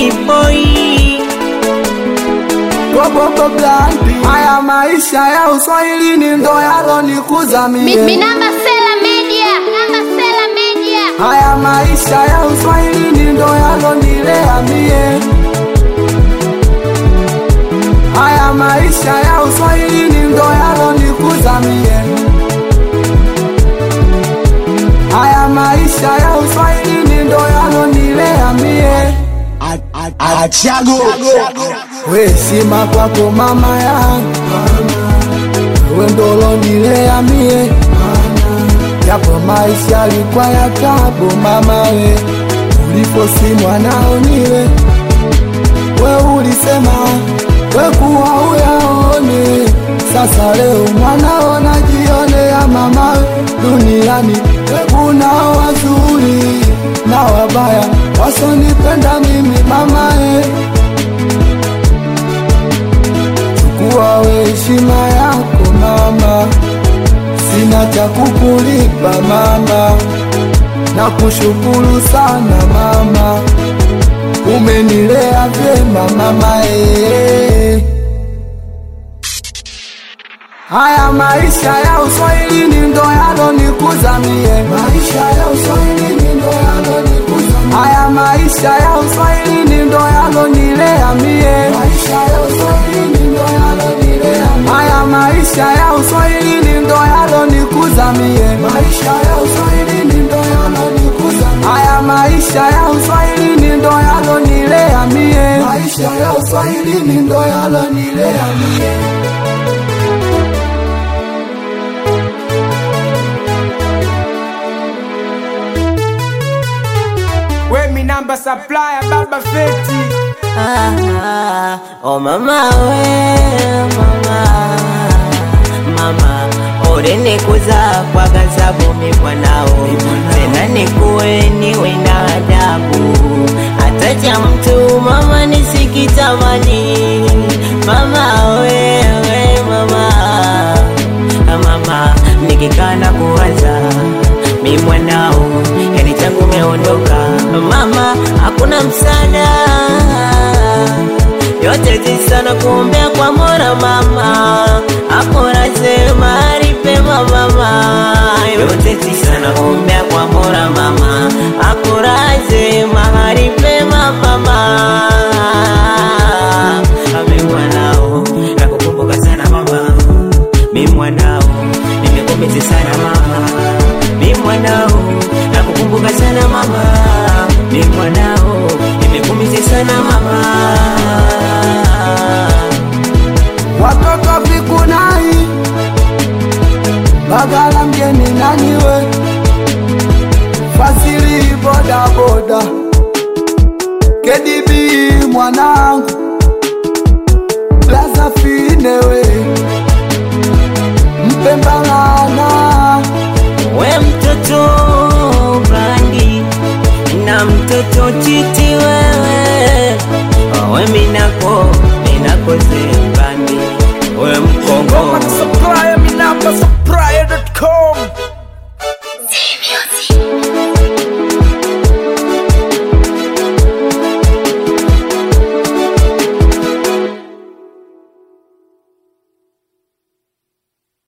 boy Gogogo blandi haya maisha ya uswahilini ndo yalonikuza Mi- mie Minamba Sela Media. Minamba Sela Media. haya maisha ya uswahilini ndo yalonilea mie haya maisha ya uswahilini ndo yalonikuza mie haya maisha ya uswahilini ndo yalonilea mie Achago heshima kwako mama yangu wewe ndo ulonilea mie japo maisha yalikuwa ya tabu mama we uliposi mwanao niwe we ulisema we kuwa uyaone sasa leo mwanao najionea mama we duniani we kunao wazuri na wabaya wasonipenda mimi mama we chukua we heshima yako mama sina cha kukulipa mama na kushukuru sana mama umenilea vyema mama ee. haya maisha ya uswahilini ndo yalonikuza mie maisha ya uswahilini ndo yalonikuza mie. haya maisha ya uswahilini ndo yalonilea mie maisha ya uswahilini ndo yalonilea mie. haya maisha ya uswahilini ndo yalonikuza mie maisha ya uswahilini ndo yalonikuza mie. haya maisha ya uswahilini ndo yalonilea mie maisha ya uswahilini ndo yalonilea mie We mi namba supplier baba feti ah, ah, oh mama we mama mama ulinikuza kwa gazabu mi mwanao tena nikuwe niwe na adabu hata cha mtu mama nisikitamani mama wewe mama Ah, mama nikikaa na kuwaza mi mwanao yani tangu meondoka mama hakuna msaada yote tisana kuombea kwa mora mama akoraze mahali pema mama yote tisana kuombea kwa mora mama akoraze mahali pema mama ame mwanao nakukumbuka sana mama mi mwanao nimekumisi sana mama mi mwanao nakukumbuka sana mama mi mwanao nimekumisi sana mama watoto vikunai bagala mgeni naniwe fasili bodaboda kedibi mwanangu blaza finewe